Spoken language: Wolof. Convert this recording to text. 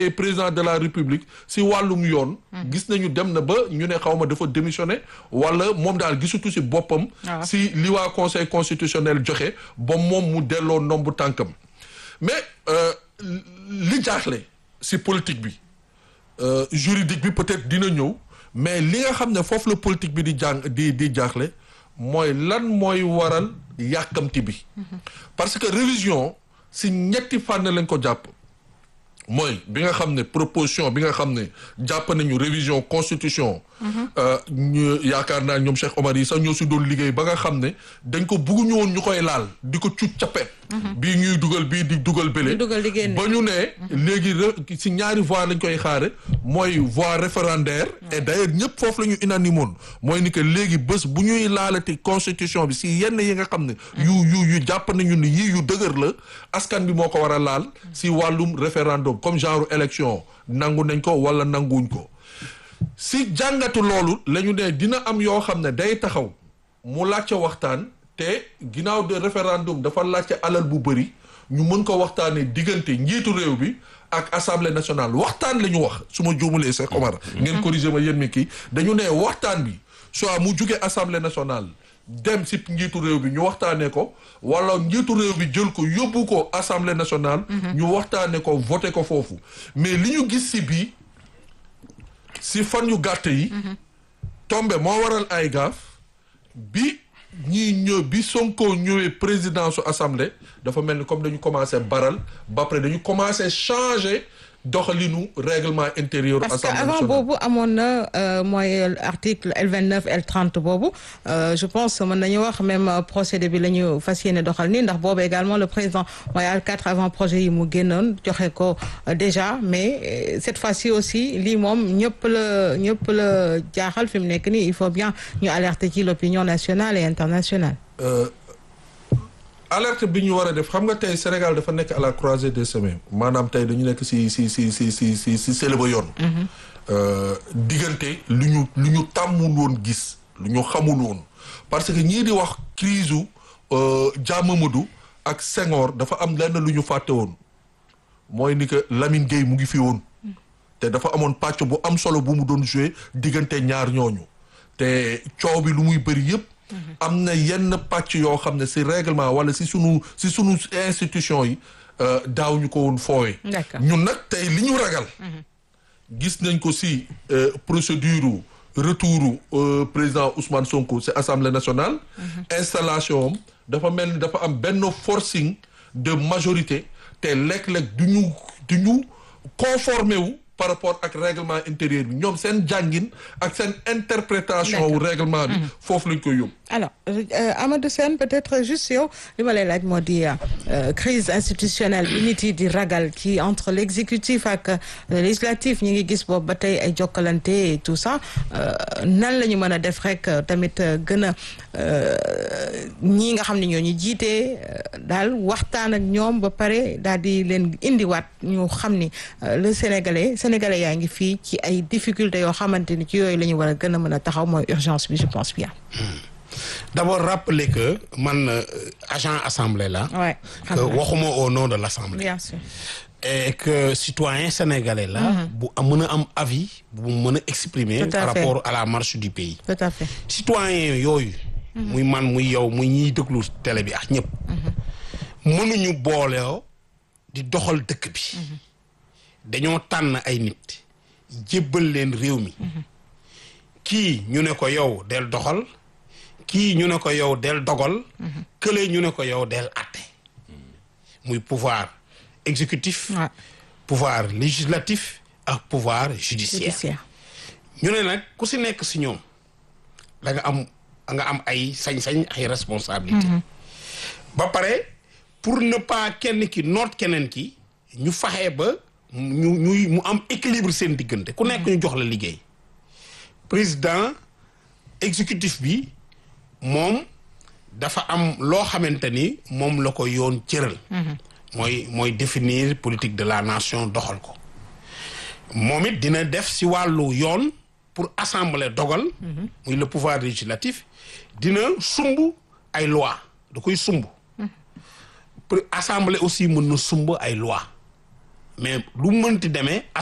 président de la république si wàllum yoon gis nañu dem na ba ñu ne xaw ma dafa démissionné wala moom daal gisutu si boppam si li waa conseil constitutionnel joxe ba moom mu delloo nombu tànkam mais li jaaxle si politique bi juridique bi peut-être dina ñëw mais li nga xam ne foofu la politique bi di jàng di di jaaxle mooy lan mooy waral yàkkamti bi parce que révision si ñetti fànn lañ ko jàpp mooy bi nga xam ne proposition bi nga xam ne jàpp nañu révision constitution ñu yaakaar naa ñoom Cheikh Omar yi sax ñoo si doon liggéey ba nga xam ne dañ ko bugguñu woon ñu koy laal di ko cuut capet bii ñuy dugal bii di dugal bële ba ñu ne léegi si ñaari voie lañ koy xaare mooy voie référendaire et d'ailleurs ñëpp foofu la ñu unanimoon mooy ni que léegi bés bu ñuy laalati constitution bi si yenn yi nga xam ne yu yu yu jàpp nañu ni yii yu dëgër la askan bi moo ko war a laal si wàllum référendum comme genre élection nangu nañ ko wala nanguwuñ ko si jàngatu loolu la ñu ne dina am yoo xam ne day taxaw mu laajte waxtaan te ginnaaw de référendum dafa laajte alal bu bëri ñu mën ko waxtaanee diggante njiitu réew bi ak assemblée nationale waxtaan la ñu wax su ma juumalee Cheikh Omar ngeen corriger ma yéen mi kii dañu ne waxtaan bi soit mu jugee assemblée nationale dem si njiitu réew bi ñu waxtaanee ko wala njiitu réew bi jël ko yóbbu ko assemblée nationale ñu waxtaanee ko voté ko foofu mais li ñu gis si bii si fan yu gàtt yi tombe moo waral ay gaaf bi ñii ñëw bi Sonko ñëwee président su assemblée dafa mel ni comme dañu commencé baral ba pare dañu commencé changer doxalinu règlement intérieur parce que avant boobu amoon na mooy article L vingt neuf L trente boobu je pense mën nañu wax même procédé bi la ñu fas yéene doxal nii ndax boobu également le président mooy L quatre avant projet yi mu génnoon joxe ko déjà mais cette fois-ci aussi lii moom ñëpp la ñëpp la jaaxal fi mu nekk nii il faut bien ñu alerter ci l'opinion nationale et internationale. alerte bi ñu war a def xam nga tey Sénégal dafa nekk à la croisée des chemins maanaam tey dañu nekk si si si si si si si sële ba yoon. diggante lu ñu lu ñu tàmmul woon gis lu ñu xamul woon parce que ñii di wax crise u Dia Mamadou ak Senghor dafa am lenn lu ñu fàtte woon mooy ni que Lamine Gueye mu ngi fi woon. te dafa amoon pàcc bu am solo bu mu doon joué diggante ñaar ñooñu te coow bi lu muy bëri yëpp. am na yenn pàcc yoo xam ne si règlement wala si sunu si sunu institution yi daaw ñu ko woon foowe ñun nag tey li ñu ragal gis nañ ko si procédure retour président Ousmane Sonko si assemblée nationale installation am dafa mel ni dafa am benn forcing de majorité te léeg-léeg du ñu du ñu conformé wu par rapport ak règlement intérieur bi ñoom seen jàngin ak seen interprétation wu règlement bi foofu lañ koy yóbbu alors Amadou Sène peut-être juste yow li ma lay laaj moo di crise institutionnelle bi nit yi di ragal ci entre l'exécutif ak législatif ñi ngi gis boobu ba tey ay jokkalante et tout ça nan la ñu mën a def rek tamit gën a ñii nga xam ne ñoo ñu jiite daal waxtaan ak ñoom ba pare daal di leen indiwaat ñu xam ni le sénégalais sénégalais yaa ngi fii ci ay difficultés yoo xamante ni ci yooyu la ñu war a gën a mën a taxaw mooy urgence bi je pense bien. d'abord rappeler que man euh, agent assemblée la Ouais, que waxuma au nom de l'assemblée bien sûr. et que citoyen sénégalais la bu am mën a am avis bu mën a exprimer Tout à par fait. rapport à la marche du pays tout à fait. citoyen yooyu muy man muy yow muy ñiy déglu télé bi ak ñëpp mënuñu booleo di doxal dëkk bi dañoo tànn ay nit jébbal leen réew mi kii ñu ne ko yow del doxal kii ñu ne ko yow del dogal kële ñu ne ko yow del atte muy pouvoir exécutif Ouais. pouvoir législatif ak pouvoir judiciaire judiciaire. ñu ne nag ku si nekk si ñoom da nga am da nga am ay sañ-sañ ay responsabilité ba pare pour ne pas kenn ki noot keneen ki ñu faxee ba ñu ñuy mu am équilibre seen diggante ku nekk ñu jox la liggéey président exécutif bi moom dafa am loo xamante ni moom la ko yoon cëral mooy mooy définir politique de la nation doxal ko moom it dina def si wàllu yoon pour assembler dogal muy le pouvoir législatif dina sumb ay loi da koy sumb pour assemblée aussi mën na sumb ay loi mais lu mënti demee